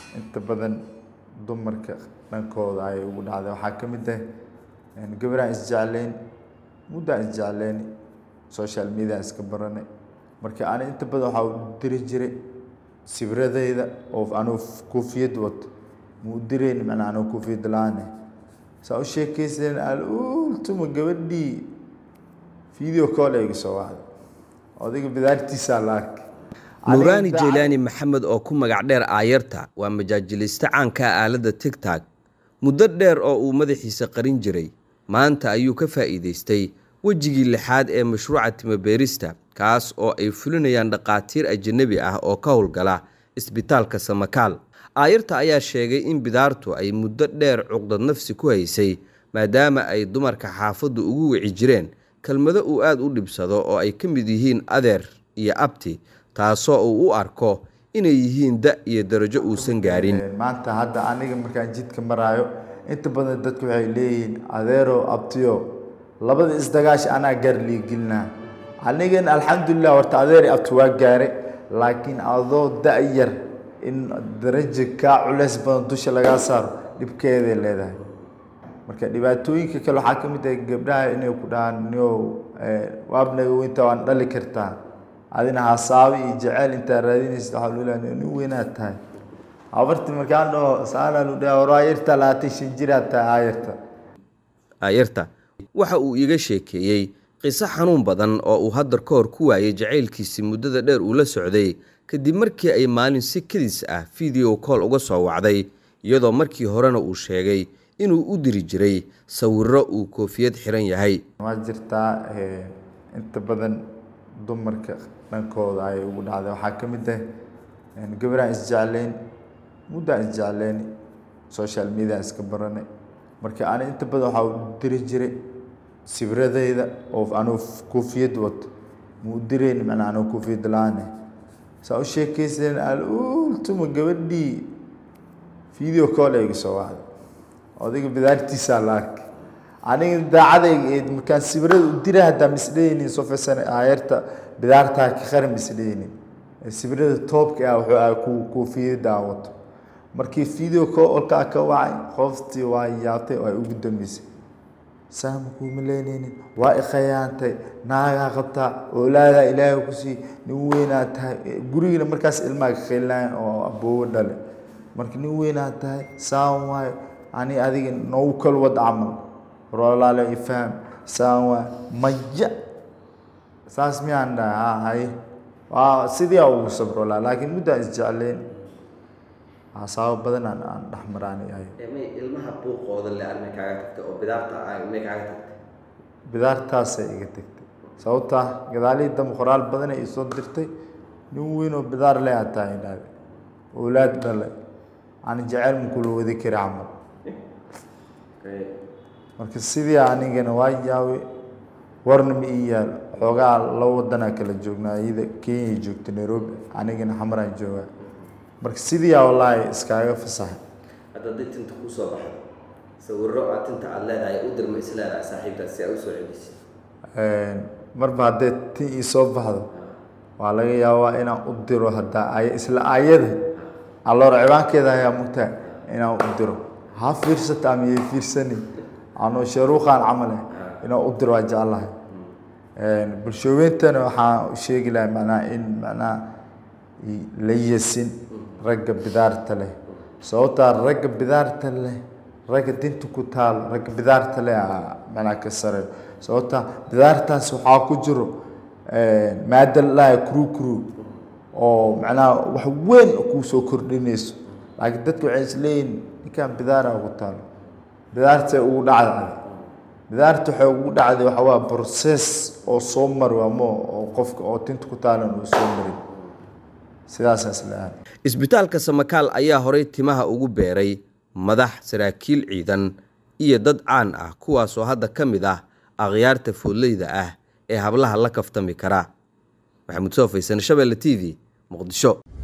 inta badan dumarka dhankooda ayay ugu dhacday waxaa ka mid ah gabaraan isjecleyn muddaan isjecleyn social media iska baranay marka ani inta badan waxaa u diri jiray sibradayda oo anuu koofiyad wato ma u dirayn macnaa anuu koofiyad la-aan saa u sheekaysan alultuma gabadhii video call ay iga soo wacday odayga bidaartiisaa la arkay nuuraani jeylaani maxamed oo ku magac dheer aayarta waa majaajiliste caanka ah aaladda tigtag muddo dheer oo uu madaxiisa qarin jiray maanta ayuu ka faa'iidaystay wejigii lixaad ee mashruuca timabeerista kaas oo ay fulinayaan dhaqaatiir ajanabi ah oo ka howlgala isbitaalka samakaal aayarta ayaa sheegay in bidaartu ay muddo dheer cuqdad nafsi ku haysay maadaama ay dumarka xaafaddu ugu wici jireen kelmado uu aada u dhibsado oo ay ka mid yihiin adeer iyo abti taasoo uu u arko inay yihiin da iyo darajo uusan gaarin maanta hadda aniga markaan jidka maraayo inta badan dadku waxay leeyihiin adeero abtiyo labada isdagaash anaa gaar liigelinaa anigan alxamdulilah horta adeer iyo abti waa gaaray laakiin adoo da-yar in darajo kaa culeys badan dusha lagaa saaro dhibkeeday leedahay marka dhibaatooyinka kale waxaa ka mid ah gabdhaha inay ku dhahaan nio waabnaga weynta waan dhali kartaa adina hasaabe iyo jeceyl intaa raadinaysa waxaa lu leeyahay nin weynaad tahay abarti markaan dhaho saanaan u dhaha war aayarta labaatan shan jiraad tahay aayarta aayarta waxa uu iga sheekeeyey qiso xanuun badan oo uu haddar ka hor ku waayay jacaylkiisii muddada dheer uu la socday kadib markii ay maalin si kadis ah video call uga soo wacday iyadoo markii horena uu sheegay inuu u diri jiray sawiro uu koofiyad xiran yahay waa jirtaa inta badan dumarka dhankooda ayay ugu dhacday waxaa ka mid ah gabaraan isjecleyn muddaan isjecleyn social media iska baranay marka ani inta badan waxaa u diri jiray sibradayda oo anuu koofiyad wato ma u dirayn macnaa anuu koofiyad la-aan saa u sheekaysan alultuma gabadhii video call ay iga soo wacday odayga bidaartiisaa la arkay aniga daacadayga eed markaan sibirada u dira haddaa misdhaynin sofesan aayarta bidaartaa ka qaran misdhaynin sibirada toobka ah wuxuu ah ku koofiyada aan wato markii video callkaa ka wacay qoftii waa yaabtay oo ay ugu dambeysay saama kuuma leynaynin waa ikhayaantay naagaa qabtaa oolaadaa ilaahay ku sii nin weynaa tahay gurigina markaas ilmaa ka khaylinaayan oo aboobo dhale marka nin weynaa tahay saan waayo ani adiga noogu kal wad camal roolaale ifaham saan waa maya saas miyaan dhahay ha haye waa sidii aa ugu sabro laa laakiin muddaan isjecleyn hasaabo badan aan aan dhex maraani ahay ilmaha buuqooda le armay kaaga tagtay oo bidaarta may kaaga tagtay bidaartaasay iga tagtay sababtaa gadaalihii dambe qoraal badan ay isoo dirtay nin weyn oo bidaar le aad tahay idhaahde oolaad dhale aan jecel makula wadi kari camal marka sidii anigana waa yaabay warna ma ii yaal xoogaa laba wadanaa kala joognaa iyada kenya joogta nairobi anigana xamaraan joogaa marka sidii aa wallaahi iskaaga fasaxay hadda haddii tinta kuu soo baxdo sawiro aad tinta aada leedahay u dirma is leedahay saaxiibtaas si aa usoo celisay marba haddee tin ii soo baxdo waa laga yaabaa inaan u diro haddaa ay isla ayada alloor cibaankeeda ayaa mugtaa inaan u diro ha fiirsata ama yay fiirsanin anoo sharuuqaan camal eh inaan u diro waa jeclahay bulshooyintana waxaan u sheegi lahay macnaha in macnaha la yesin ragga bidaarta leh sababtaa ragga bidaarta leh ragga dinta ku taal ragga bidaarta leh macnaha ka sareeyo sababtaa bidaartaas waxaa ku jiro maada lalahay kru kru oo macnaha wax weyn kuu soo kordhinayso laakiin dadku waxay isleeyihin ninkan bidaara ugu taalo bidaartay ugu dhacday bidaarta waxay ugu dhacday waxa waa process oo soo mari ama oo qofka oo tinta ku taalan uu soo marin sidaasaas leeyahay isbitaalka samakaal ayaa horay timaha ugu beeray madax saraakiil ciidan iyo dad caan ah kuwaasoo hadda ka mid ah akhyaarta foodleyda ah ee hablaha la kaftami kara maxamuud soo faysan shabeelle t v muqdisho